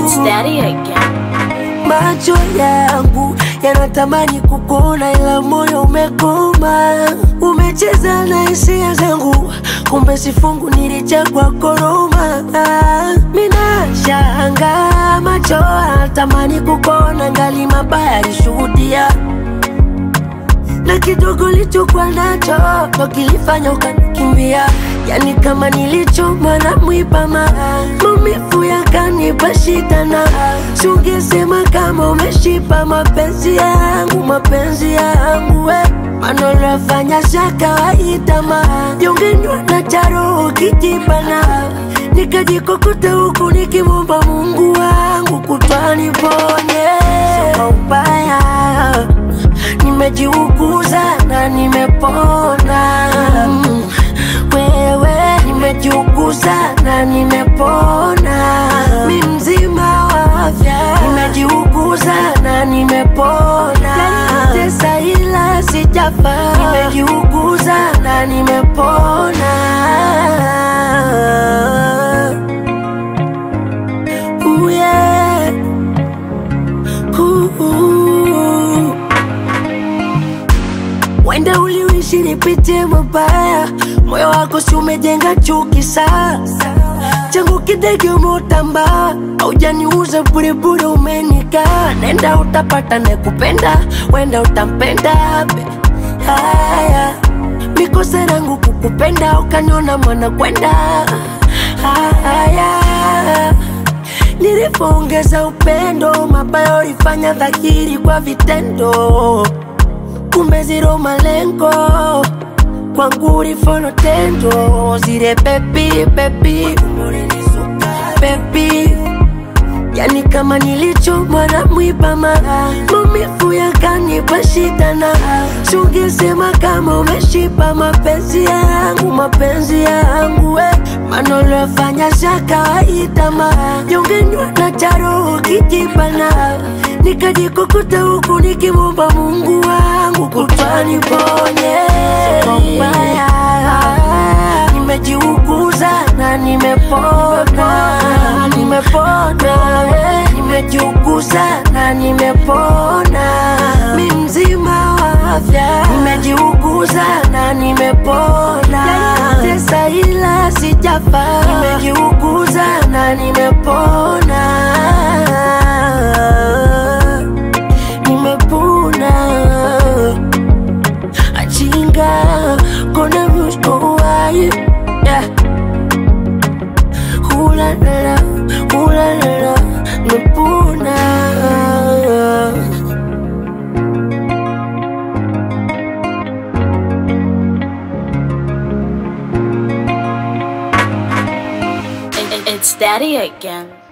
It's daddy again. Macho yangu yanatamani kukuona, ila moyo umekoma. Umecheza na hisia zangu, kumbe sifungu nilichagua koroma. Minashanga macho yanatamani kukuona, ngali mabaya alishuhudia na kidogo lichokuwa nacho ndo kilifanya ukanikimbia, yani kama nilichomwa na mwiba ma maumivu yakanipa shida, na sungesema kama umeshipa mapenzi yangu, mapenzi yangu we manolafanya sha kawaida ma jongenywa na charo kijibana nikajikokota huku nikimwomba Mungu wangu kutwani ponye kwa ubaya nimejiuguza na nimepona mm. Wewe nimejiuguza na nimepona, mi mzima wa afya, nimejiuguza na nimepona, nanitesa ila sijafa, nimejiuguza na nimepona. Ooh, yeah. Ooh, ooh. Wenda uliishi nipitie mabaya, moyo wako si umejenga chuki sasa. Changu kidege umeutamba, haujaniuza burebure, umenikaa. Nenda utapata nekupenda, wenda utampenda be. Haya, mikosa yangu kukupenda, ukaniona mwana kwenda. Haya, nilivyoongeza upendo, mabaya ulifanya dhahiri kwa vitendo kumbe zero malengo kwangu ulifono tendo zile bebi bebi bebi yani kama nilichomwa na mwiba ma maumivu yakanipa shida na sungesema kama umeshipa mapenzi yangu mapenzi yangu we manolafanya sha kawaida ma jongenywa na charo kijibana nikajikokota huku nikimwomba Mungu wangu kutwani ponye kwa ubaya nimejiuguza na nimepona nimepona nimejiuguza na nimepona mi mzima wa afya nimejiuguza na nimepona nanitesa ila sijafa nimejiuguza na nimepona nimepona achinga kona muskowaye yeah. hulalala hulalala nimepona It- it- It's daddy again.